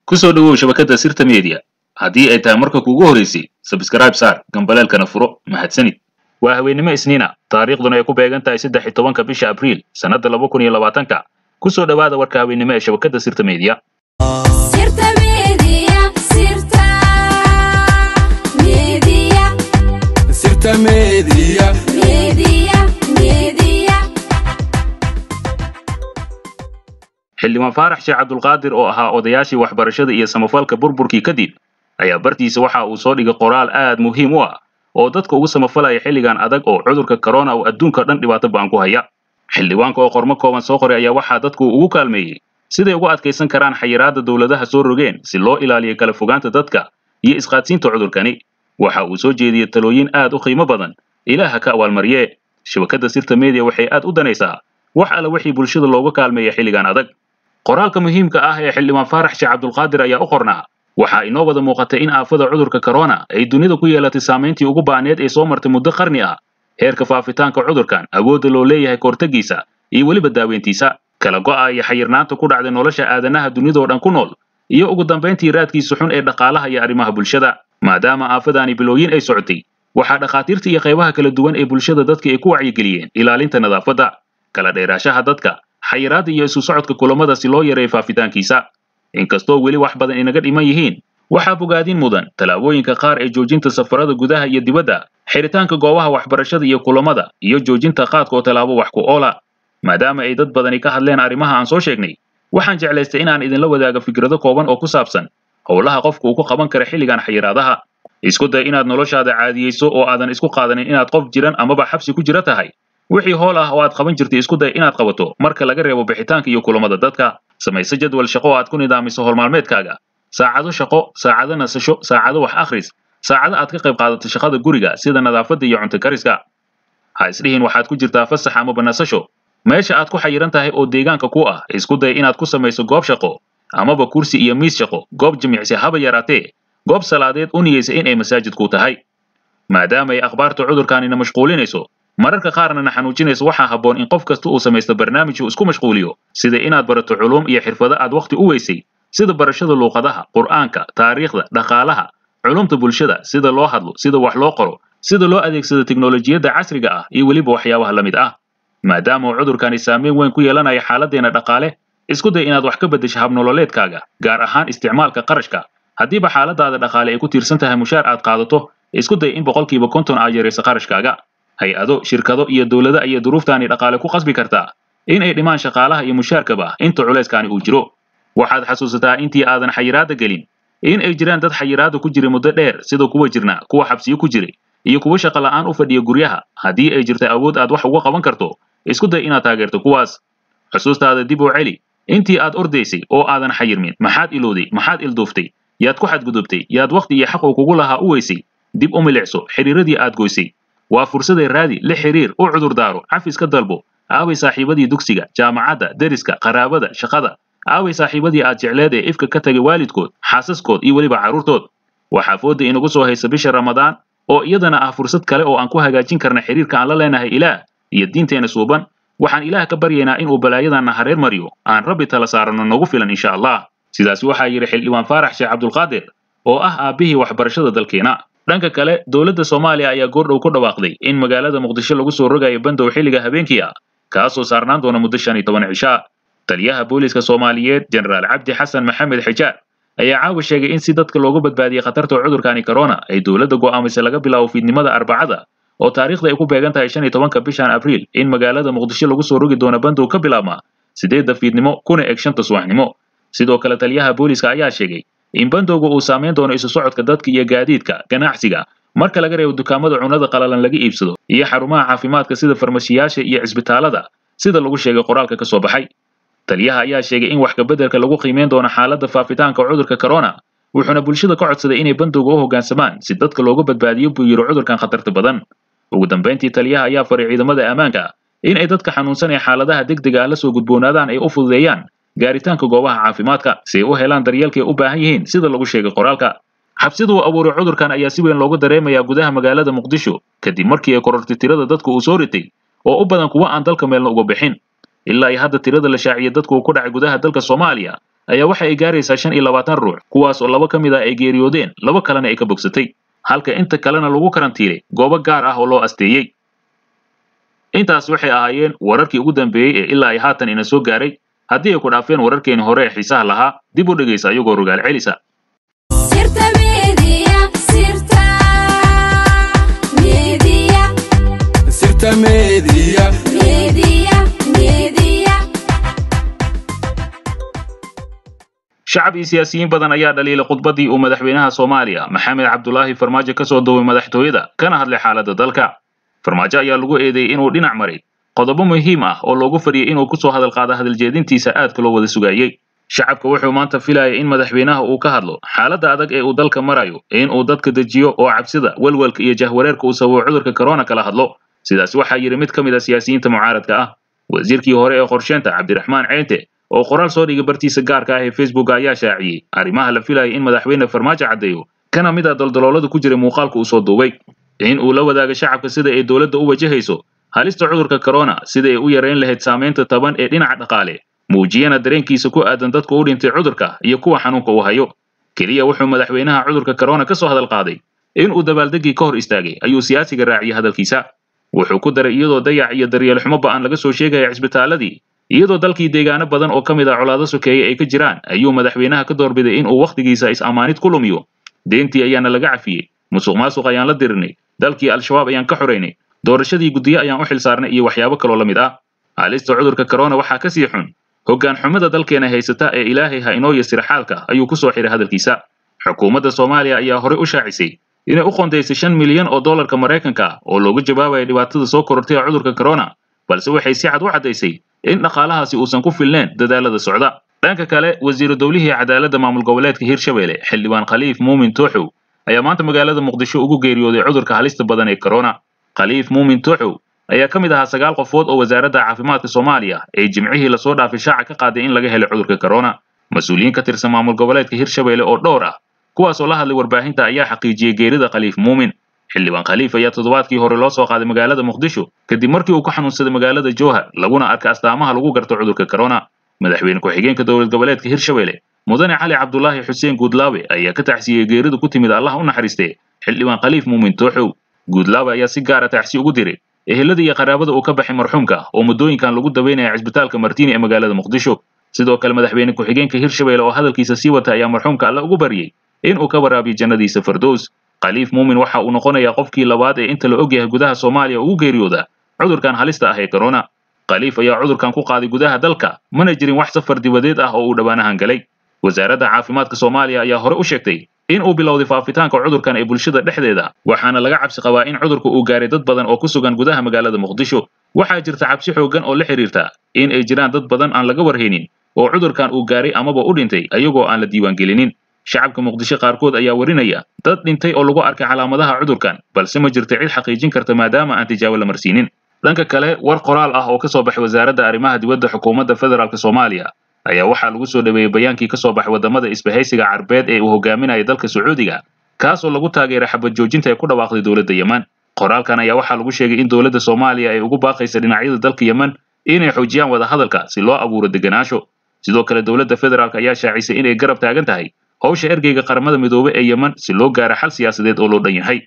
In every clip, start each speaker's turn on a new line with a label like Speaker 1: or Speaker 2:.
Speaker 1: ku soo dhowow shabakadda sirta media haddii ay tahay marka kuugu horeysay sabskrayb saar gambaleelkana furo mahadsanid waa haweennimo isniina taariikhduna ay ku beegan tahay saddex iyo tobanka bisha abriil sannadda laba kun iyo labaatanka ku soo dhowaada warka haweennimo ee shabakadda sirta media
Speaker 2: Sirta Media, Sirta Media,
Speaker 3: Sirta Media.
Speaker 2: Media, Media.
Speaker 1: xildhibaan faarax sheekh cabdulqaadir oo ahaa odayaashii waxbarashada iyo samafalka burburkii kadib ayaa bartiisa waxa uu soo dhigay qoraal aad muhiim u ah oo dadka ugu samafalaya xilligan adag oo cudurka corona uu adduunka dhan dhibaato ba'an ku haya xildhibaanka oo qormo kooban soo qoray ayaa waxaa dadku ugu kaalmeeyey siday ugu adkaysan karaan xayiraadda dowladaha soo rogeen si loo ilaaliyo kala fogaanta dadka iyo isqaadsiinta cudurkani waxa uu soo jeediyey talooyin aad u qiimo badan ilaaha ka abaalmarye shabakadda sirta media waxay aad u danaysaa wax alla wixii bulshada looga kaalmeeya xilligan adag qoraalka muhiimka ah ee xildhibaan faarax sheekh cabdulqaadir ayaa u qornaa waxaa inoo wada muuqatay in aafada cudurka corona ay dunida ku yeelatay saamayntii ugu ba'need ee soo martay muddo qarni ah heerka faafitaanka cudurkan awoodda loo leeyahay kahortagiisa iyo weliba daaweyntiisa kala go'a iyo xayirnaanta ku dhacday nolosha aadanaha dunidoo dhan ku nool iyo ugu dambayntii raadkiisa xun ee dhaqaalaha iyo arrimaha bulshada maadaama aafadaani bilooyin ay socotay waxaa dhakhaatiirta iyo qaybaha kala duwan ee bulshada dadka ay ku wacyigeliyeen ilaalinta nadaafadda kala dheeraashaha dadka xayiraadda iyo isu socodka kulamada si loo yareeyo faafitaankiisa inkastoo weli wax badan inaga dhiman yihiin waxaa bogaadin mudan tallaabooyinka qaar ee joojinta safarada gudaha iyo dibadda xiritaanka goobaha waxbarashada iyo kulamada iyo joojinta qaadka oo tallaabo wax ku oola maadaama ay dad badani ka hadleen arrimaha aan soo sheegnay waxaan jeclaystay inaan idinla wadaago fikrado kooban oo ku saabsan howlaha qofka uu ku qaban kara xilligan xayiraadaha isku day inaad noloshaada caadiyeyso oo aadan isku qaadanin inaad qof jiran amaba xabsi ku jira tahay wixii howl ah oo aad qaban jirtay isku day inaad qabato marka laga reebo bixitaanka iyo kulamada dadka samayso jadwal shaqo oo aad ku nidaamiso howlmaalmeedkaaga saacado shaqo saacado nasasho saacado wax akhris saacado aad ka qayb qaadato shaqada guriga sida nadaafadda iyo cunto kariska ha isdhihin waxaad ku jirtaa fasax amaba nasasho meesha aad ku xayiran tahay oo deegaanka ku ah isku day inaad ku samayso goob shaqo amaba kursi iyo miis shaqo goob jimicsi haba yaraatee goob salaadeed u niyeysa in ay masaajid ku tahay maadaama ay akhbaarta cudurkaanina mashquulinayso mararka qaarna na xanuujinaysa waxaa habboon in qof kasta uu samaysto barnaamij uu isku mashquuliyo sida inaad barato culuum iyo xirfado aad wakhti u weysay sida barashada luuqadaha qur'aanka taariikhda dhaqaalaha culumta bulshada sida loo hadlo sida wax loo qoro sida loo adeegsado teknolojiyadda casriga ah iyo weliba waxyaabaha la mid ah maadaama uu cudurkani saameyn weyn ku yeelanaya xaaladdeena dhaqaale isku day inaad wax ka beddesho habnololeedkaaga gaar ahaan isticmaalka qarashka haddiiba xaaladaada dhaqaale ay ku tiirsan tahay mushaar aad qaadato isku day in boqolkiiba konton aad yarayso qarashkaaga hay-ado shirkado iyo dowlado ayay duruuftaani dhaqaale ku qasbi kartaa in ay dhimaan shaqaalaha iyo mushaarkaba inta culayskaani uu jiro waxaad xasuusataa intii aadan xayiraadda gelin in ay jiraan dad xayiraadda ku jiray muddo dheer sida kuwa jirna kuwa xabsiyo ku jiray iyo kuwa shaqo la'aan u fadhiya guryaha haddii ay jirta awood aad wax uga qaban karto isku day inaad taageerto kuwaas xusuustaada dib u celi intii aad ordaysay oo aadan xayirmin maxaad ilowday maxaad ilduuftay yaad ku xadgudubtay yaad wakhti iyo xaq uu kugu lahaa u weysay dib u milicso xiriiradii aad goysay waa fursaday raadi la xiriir u cudur daaro cafis ka dalbo aaway saaxiibadii dugsiga jaamacadda deriska qaraabada shaqada aaway saaxiibadii aad jecleed ee ifka ka tagay waalidkood xaasaskood iyo weliba carruurtood waxaa fooda inagu soo haysa bisha ramadaan oo iyadana ah fursad kale oo aan ku hagaajin karna xiriirka aan la leenahay ilaah iyo diinteena suuban waxaan ilaah ka baryaynaa inuu balaayadanna hareer mariyo aan rabbi tala saaranno nagu filan insha allah sidaas waxaa yidhi xildhibaan faarax sheekh cabdulqaadir oo ah aabbihii waxbarashada dalkeena dhanka kale dowladda soomaaliya ayaa goordhow ku dhawaaqday in magaalada muqdisho lagu soo rogayo bandow xilliga habeenkii ah kaasoo saarnaan doona muddo shan iyo toban cishaa taliyaha booliiska soomaaliyeed jenaraal cabdi xasan maxamed xijaar ayaa caawa sheegay in si dadka loogu badbaadiyey khatarta cudurkani corona ay dowladda go'aamisay laga bilaabo fiidnimada arbacada oo taariikhda ay ku beegan tahay shan iyo tobanka bishan abriil in magaalada muqdisho lagu soo rogi doono bandow ka bilaabma sideedda fiidnimo kuna eg shanta subaxnimo sidoo kale taliyaha booliiska ayaa sheegay in bandowga uu saameyn doono isu socodka dadka iyo gaadiidka ganacsiga marka laga reebo dukaamada cunada qalalan laga iibsado iyo xarumaha caafimaadka sida farmashiyaasha iyo cisbitaalada sida lagu sheegay qoraalka ka soo baxay taliyaha ayaa sheegay in wax kabeddelka lagu qiimeyn doono xaaladda faafitaanka cudurka corona wuxuuna bulshada ka codsaday inay bandowga u hoggaansamaan si dadka looga badbaadiyo buu yidhi cudurkan khatarta badan ugu dambayntii taliyaha ayaa faray ciidamada ammaanka in ay dadka xanuunsan ee xaaladaha degdega ah la soo gudboonaadaan ay u fududeeyaan gaaritaanka goobaha caafimaadka si ay u helaan daryeelka ay u baahan yihiin sida lagu sheegay qoraalka xabsida uu abuuray cudurkan ayaa si weyn loogu dareemayaa gudaha magaalada muqdisho kadib markii ay korortay tirada dadka uu soo ritay oo u badan kuwa aan dalka meelna uga bixin ilaa iyo hadda tirada la shaaciyay dadku uu ku dhacay gudaha dalka soomaaliya ayaa waxa ay gaaraysaa shan iyo labaatan ruux kuwaas oo laba ka mid ah ay geeriyoodeen laba kalena ay ka bogsatay halka inta kalena lagu karantiilay goobo gaar ah oo loo asteeyey intaas waxay ahaayeen wararkii ugu dambeeyey ee ilaa ay haatan ina soo gaaray haddii ay ku dhaafeen wararkeeni hore ee xiisaha lahaa dib u dhegaysa iyagoo rogaal celisa
Speaker 2: sirta media sirta media
Speaker 3: sirta media
Speaker 2: media media
Speaker 1: shacab iyo siyaasiyiin badan ayaa dhaliilay khudbaddii uu madaxweynaha soomaaliya maxamed cabdulaahi farmaajo ka soo duubay madaxtooyada kana hadlay xaaladda dalka farmaajo ayaa lagu eedeeyey inuu dhinac maray qodobo muhiim ah oo loogu fadhiyey inuu kusoo hadal qaado hadaljeedintiisa aadka loo wada sugayey shacabka wuxuu maanta filayay in madaxweynaha uu ka hadlo xaaladda adag ee uu dalka marayo in uu dadka dejiyo oo cabsida welwelka iyo jahwareerka uu sababo cudurka corona kala hadlo sidaas waxaa yidhi mid ka mid a siyaasiyiinta mucaaradka ah wasiirkii hore ee qorsheynta cabdiraxmaan ceente oo qoraal soo dhigay bartiisa gaarka ah ee facebook ayaa shaaciyey arrimaha la filayay in madaxweyne farmaajo caddeeyo kana mid a daldaloolada ku jiray muuqaalka uu soo duubay in uu la wadaago shacabka sida ay dowladda u wajahayso halista cudurka corona sida ay u yarayn lahayd saamaynta taban ee dhinaca dhaqaale muujiyana dareenkiisa ku aadan dadka u dhintay cudurka iyo kuwa xanuunka uu hayo keliya wuxuu madaxweynaha cudurka corona ka soo hadal qaaday in uu dabaaldegii ka hor istaagay ayuu siyaasiga raaciyey hadalkiisa wuxuu ku daray iyadoo dayac iyo daryeel xumo ba'an laga soo sheegaya cisbitaaladii iyadoo dalkii deegaano badan oo ka mid ah colaado sokeeye ay ka jiraan ayuu madaxweynaha ka doorbiday in uu wakhtigiisa is-ammaanid ku lumiyo deentii ayaana laga cafiyey musuq maasuq ayaan la dirinay dalkii al-shabaab ayaan ka xoraynay doorashadii guddiye ayaan u xil saarnay iyo waxyaabo kaloo la mid ah halista cudurka corona waxaa ka sii xun hoggaan xumada dalkeena haysata ee ilaahay ha inoo yasir xaalka ayuu ku soo xiray hadalkiisa xukuumadda soomaaliya ayaa horey u shaacisay inay u qondaysay shan milyan oo dollarka maraykanka ah oo looga jawaabaya dhibaatada soo korortay ee cudurka corona balse waxay si cad u caddaysay in dhaqaalahaasi uusan ku filneen dadaalada socda dhanka kale wasiiru dowlihii cadaaladda maamul goboleedka hirshabelle xildhibaan khaliif muumin tooxow ayaa maanta magaalada muqdisho ugu geeriyooday cudurka halista badan ee corona khaliif muumin tooxow ayaa ka mid ahaa sagaal qofood oo wasaaradda caafimaadka soomaaliya ay jimcihii lasoo dhaafay shaaca ka qaaday in laga helay cudurka corona mas-uuliyiin ka tirsan maamul goboleedka hirshabelle oo dhowr ah kuwaas oo la hadlay warbaahinta ayaa xaqiijiyey geerida khaliif muumin xildhibaan khaliif ayaa toddobaadkii hore loo soo qaaday magaalada muqdisho kadib markii uu ku xanuunsaday magaalada jowhar laguna arkay astaamaha lagu garto cudurka corona madaxweyne ku-xigeenka dowlad goboleedka hirshabelle mudane cali cabdulaahi xuseen guudlaawe ayaa ka tacsiyey geerida ku timid allah u naxariistee xildhibaan khaliif muumin tooxow guudlaawe ayaa si gaara tacsi ugu diray ehelada iyo qaraabada uu ka baxay marxuumka oo muddooyinkan lagu daweynaya cisbitaalka martiini ee magaalada muqdisho sidoo kale madaxweyne ku-xigeenka hirshabelle oo hadalkiisa sii wata ayaa marxuumka alle ugu baryey in uu ka waraabiyo jannadiisa fardows khaliif muumin waxa uu noqonayaa qofkii labaad ee inta la ogyahay gudaha soomaaliya ugu geeriyooda cudurkan halista ah ee corona khaliif ayaa cudurkan ku qaaday gudaha dalka mana jirin wax safar dibadeed ah oo uu dhowaanahan galay wasaaradda caafimaadka soomaaliya ayaa hore u sheegtay in uu bilowday faafitaanka cudurkan ee bulshada dhexdeeda waxaana laga cabsi qabaa in cudurku uu gaaray dad badan oo ku sugan gudaha magaalada muqdisho waxaa jirta cabsi xooggan oo la xiriirta in ay jiraan dad badan aan laga warhaynin oo cudurkan uu gaaray amaba u dhintay ayagoo aan la diiwaangelinin shacabka muqdisho qaarkood ayaa warinaya dad dhintay oo lagu arkay calaamadaha cudurkan balse ma jirto cid xaqiijin karta maadaama aan tijaabo la marsiinin dhanka kale war qoraal ah oo ka soo baxay wasaaradda arrimaha dibadda xukuumadda federaalk soomaaliya ayaa waxaa lagu soo dhaweeyey bayaankii ka soo baxay waddamada isbahaysiga carbeed ee uu hogaaminaya dalka sacuudiga kaas oo lagu taageeray xabad joojinta ee ku dhawaaqday dowladda yemen qoraalkan ayaa waxaa lagu sheegay in dowladda soomaaliya ay ugu baaqaysa dhinacyada dalka yemen inay xoojiyaan wadahadalka si loo abuuro degenaansho sidoo kale dowladda federaalk ayaa shaacisay inay garab taagan tahay howsha ergeyga qaramada midoobe ee yemen si loo gaaro xal siyaasadeed oo loo dhan yahay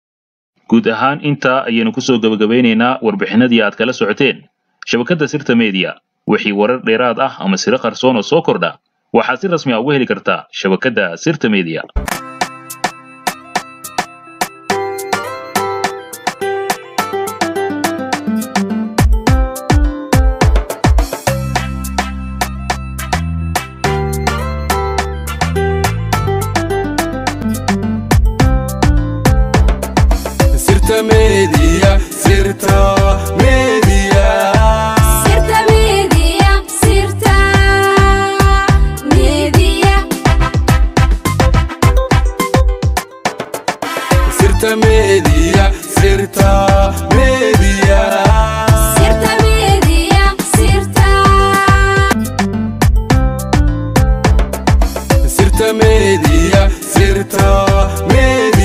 Speaker 1: guud ahaan intaa ayaynu kusoo gebagabeynaynaa warbixinadii aad kala socoteen shabakadda sirta media wixii warar dheeraad ah ama siro qarsoon oo soo kordha waxaad si rasmi ah uga heli kartaa shabakadda sirta media
Speaker 3: sirta media sirta media
Speaker 2: sirta media sirta media
Speaker 3: sirta media sirta media
Speaker 2: sirta media sirta
Speaker 3: sirta media sirta media